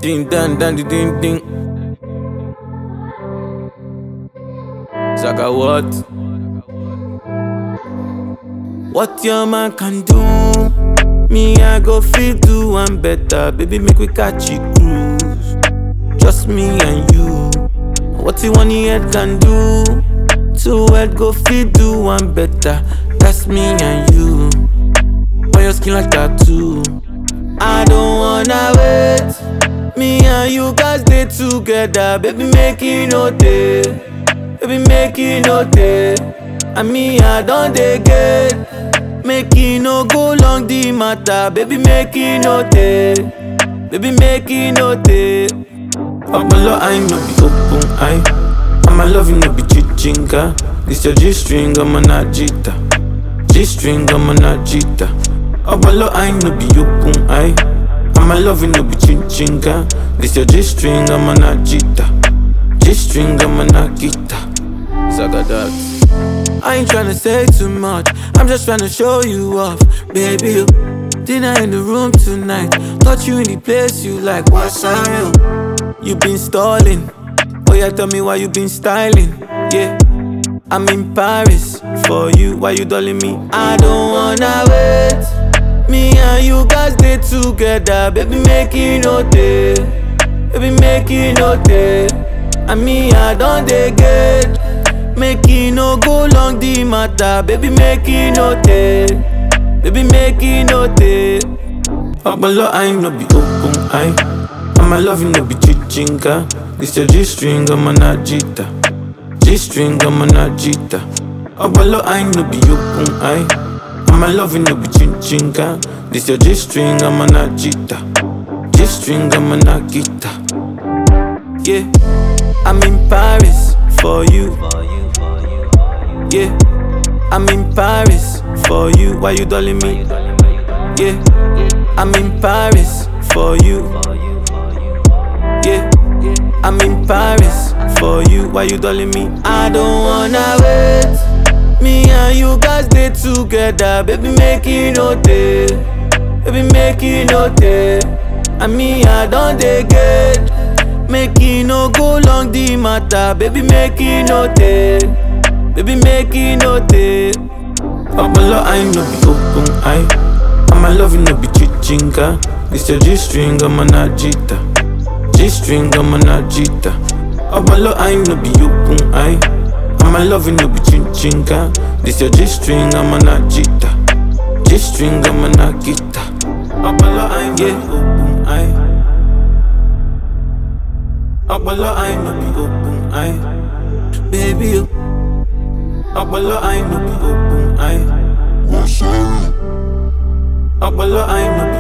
Ding dang dang ding ding ding. Zaga what? What your man can do, me I go feel do one better. Baby, make we catch it cruise. Just me and you. What you one head can do, two head go feel do one better. That's me and you. On your skin like tattoo. I don't wanna wait. Me and you guys stay together, baby, make it no day. Baby, make it no day. And me, I don't dey get. Make it no go long the matter, baby, make it no day. Baby, make it no day. Ọpọlọ I no be open eye. And my love no be chichinga. This your G string, I'm an agita. G string, I'm an agita. Ọpọlọ I no be open eye. And my love no be chichinga. This your G string, I'm an agita. G string, I'm an agita. Zagadat. I ain't tryna say too much. I'm just tryna show you off, baby. You dinner in the room tonight. Touch you in the place you like. What's real? You been stalling. Oh yeah, tell me why you been styling. Yeah, I'm in Paris for you. Why you dolling me? I don't wanna wait. Me and you guys stay together, baby. Make it no day, baby. Make it no day. And me, I don't dey get. Make it no go long the matter, baby. Make it no day, baby. Make it no day. Ọpọlọ I no be open eye. And my love no be chichinga. This your G string, I'm an agita. G string, I'm an agita. Ọpọlọ I no be open eye. And my love no be chichinga. This your G string, I'm an agita. G string, I'm an agita. Yeah, I'm in Paris for you. Yeah, I'm in Paris for you. Why you dolling me? Yeah, I'm in Paris for you. Yeah, I'm in Paris for you. Why you dolling me? I don't wanna wait. Me and you guys stay together, baby. Make it no day, baby. Make it no day. And me, I don't dey get. Make it no go long the matter, baby. Make it no day, baby. Make it no day. Ọpọlọ I no be open eye. And my love no be chichinga. This your G string, I'm an agita. G string, I'm an agita. Ọpọlọ I no be open eye. And my love no be chichinga. This your G string, I'm an agita. G string, I'm an agita. Ọpọlọ I no be open eye. Ọpọlọ I no be open eye. Baby, you. Ọpọlọ I no be open eye. What's up? Ọpọlọ I no be